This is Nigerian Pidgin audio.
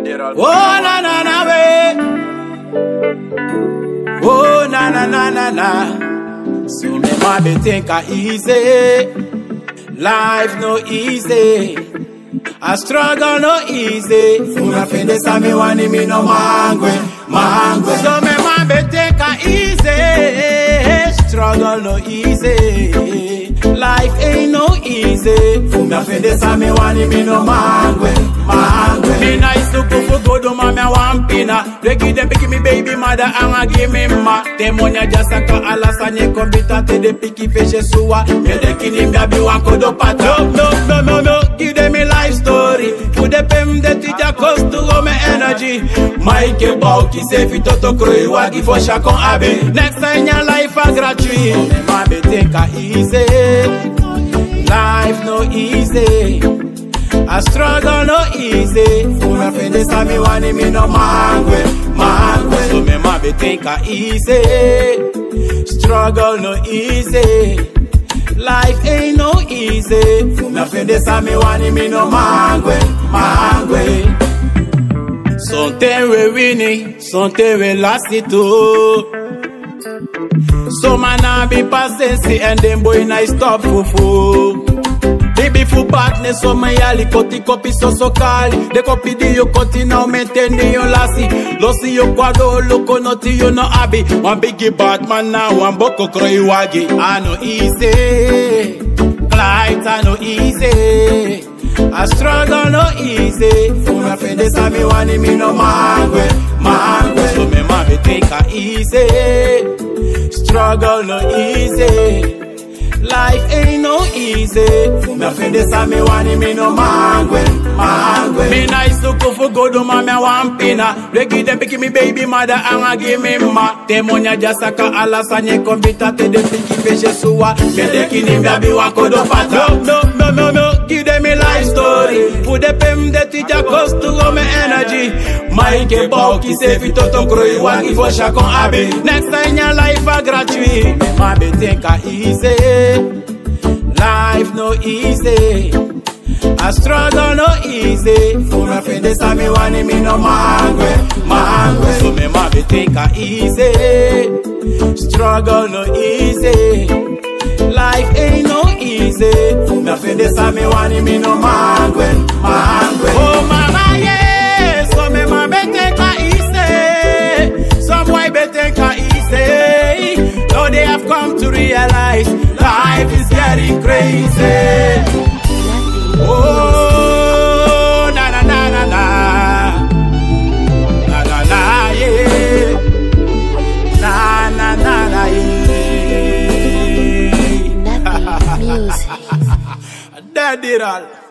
Oh na na na way. Oh na na na na na. So me ma be think a easy. Life no easy. I struggle no easy. Una fende sa me wani mi no mangwe, mangwe. So me ma be think a easy. Struggle no easy. Life ain't no easy. Una fende sa me wani mi no mangwe, mangwe. Me nice to go for good, ma me want pina. They give them picky me baby mother and I give me ma. Them money just a ka ala sanye kombita te de picky fishe suwa. Me de kini me abi wan kodo pata. No, no, no, no, no. Give them me life story. Put the pem de tija cost to go me energy. Mike Bauki say fi toto kroi wagi for shakon abe. Next time your life a gratuit. Me ma be take a easy. Life no easy. I struggle no easy. Una fende sa mi wani mi no mangwe, mangwe. So me ma be think a easy. Struggle no easy. Life ain't no easy. Una fende sa mi wani mi no mangwe, mangwe. Something we winning, something we last it too. So man I be passing and them boy nice stop fufu. Baby fu partner so my ali koti kopi so so kali De kopi di yo koti now maintain yo lasi Losi yo kwado loko noti yo no abi One biggie Batman now one boko kroi wagi I no easy Clyde I no easy I struggle no easy Una fende sa mi wani mi no mangwe Mangwe So me ma be take a easy Struggle no easy Life ain't no easy. Me fende sa me wani mi no mangwe, mangwe. Me nice to go for good, ma me want pina. They give them picky me baby mother and I give me ma. Te monya jasa ka ala sanye kombita te de piki peshe suwa. Me de kini me abi wako do pata. No, no, no, no, no. Give them me life story. Put the pem de tija cost to go me energy. Mike Bauki say fi toto kroi wagi for shakon abe. Next time your life a gratuit. Me ma be think a easy. Life no easy. I struggle no easy. Una fende sa mi wani mi no mangwe, mangwe. So me ma be think a easy. Struggle no easy. Life ain't no easy. Una fende sa mi wani mi no mangwe, mangwe. Oh mama yeah, so me ma be think a easy. Some boy be think a easy. Now they have come to realize life is getting crazy. Oh, na na na na na. Na na na, yeah. Na na na na, yeah. Nothing music. That did all.